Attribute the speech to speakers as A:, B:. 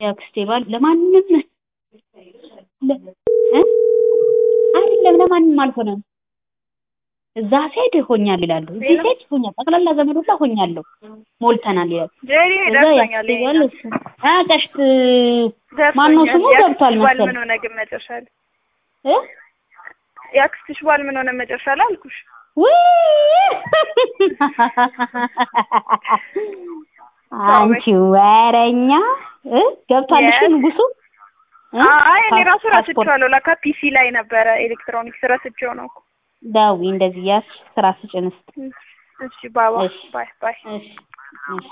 A: የአክስቴ ባል ለማንም ለ- እ? አይደለም ለማንም አልሆነም። እዛ ሴት ሆኛል ይላሉ፣ እዚህ ሴት ሆኛል፣ ጠቅላላ ዘመድ ሁላ ሆኛለሁ፣ ሞልተናል ይላሉ።
B: ጄሪ
A: እዛ
B: ደርሶኛል።
A: የአክስቴ ባል እሱ አ ቀሽት ማነው ስሙ
B: ደርሶኛል።
A: ገብቷል
B: የአክስትሽ ባል
A: መሰለኝ
B: ምን ሆነ ግን መጨረሻ ላይ?
A: እ?
B: የአክስትሽ ባል ምን ሆነ መጨረሻ ላይ አልኩሽ።
A: ውይ! አንቺ ወረኛ እ ገብቷልሽ
B: Yes.
A: ንጉሱ እ?
B: አይ እኔ ራሱ
A: ፓስፖርት
B: ረስቼዋለሁ። ለካ ፒሲ ላይ ነበረ ኤሌክትሮኒክስ ረስቼው ነው።
A: ደውዪ እንደዚህ እያልሽ ስራ ስጭን እስኪ
B: እሺ ባባ
A: እሺ።
B: ባይ ባይ
A: እሺ እሺ